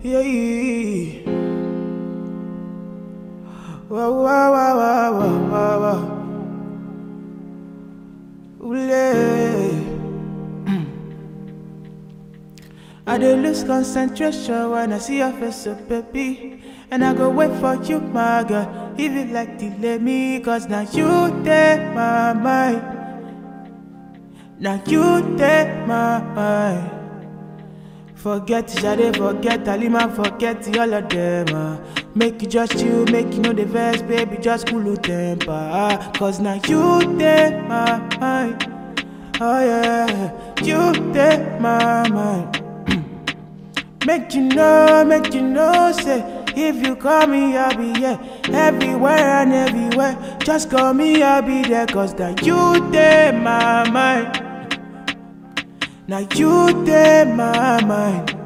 Yeah. Wah, wah, wah, wah, wah, wah, wah. Ule. I dey lose concentration when I see your face, so baby. And I go wait for you, my girl. If you like, delay me, cause now you take my mind. Now you take my mind. Forget Shade, forget Alima, forget all of them. ah. Make you just you, make you know the verse, baby, just cool your temper. ah. Cause now you take my mind. Oh yeah, you take my mind. Make you know, make you know, say if you call me, I'll be here everywhere and everywhere. Just call me, I'll be there, cause now you take my mind. Now you take my mind.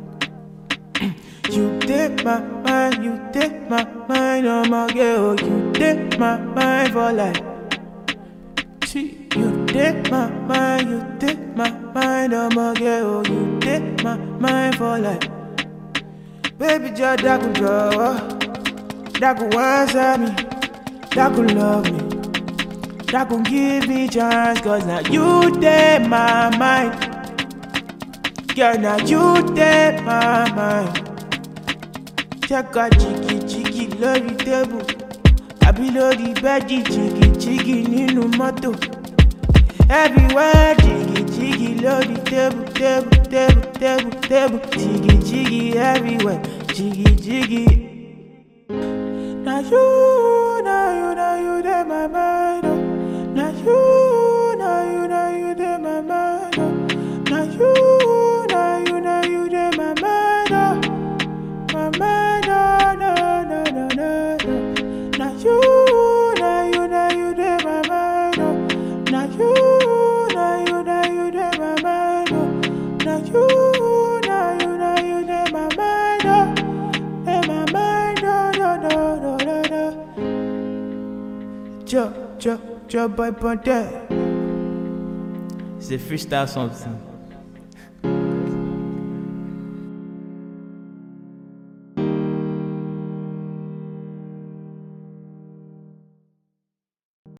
You take my mind, you take my mind, oh my girl, you take my mind for life. See, you take my mind, you take my mind, oh my girl, you take my mind for life. Baby, just that could draw, that could answer me, that could love me, that could give me chance, cause now you take my mind. Girl, now you take my mind. Check out jiggy jiggy lórí tébù. Àbí lórí bẹ́ẹ̀dì jiggy jiggy nínú mọ́tò. Everywhere jiggy jiggy lórí tébù tébù tébù tébù tébù. Jiggy jiggy everywhere jiggy jiggy. Na you, na you, na you dey my mind. Oh. Na you, na you, na you dey my mind. Oh. Na you, na you, na you dey my mind. Oh. My mind, oh, no, no, no, no, no. Na you, na you, na you dey my mind. Oh. Na you, na you, na you dey my mind. Oh. Na you, na you, na you dey my mind. Oh. Dey my mind, oh, no, no, no, no, no. Jo, jo, jo, boy, boy, there. It's a freestyle something.